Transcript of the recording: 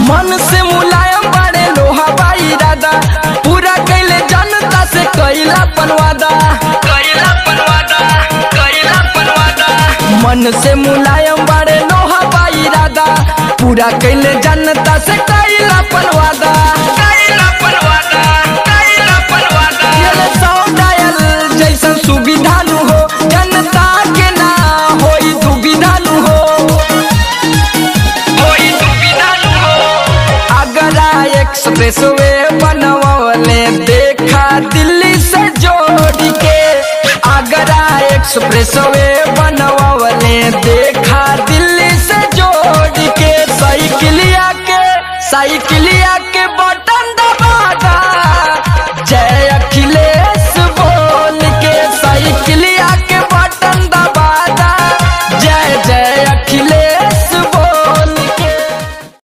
मन से मुलायम बड़े लोहा बाई राधा पूरा कैले जनता से कैला पनवादा कैला पनवादा कैला पनवादा मन से मुलायम बड़े लोहा बाई राधा पूरा कैले जनता से कैला पनवादा कैला पनवादा कैला पनवादा ये सौ डायल जैसन सुविधा नु हो जनता के ना होई दुविधा नु हो होई दुविधा नु हो अगरा एक्सप्रेस वे बनवले देखा दिल्ली से जोड़ के अगरा एक्सप्रेस वे बनवले देखा दिल्ली से जोड़ के साइकिलिया के साइकिलिया के बटन दबादा जय अखिल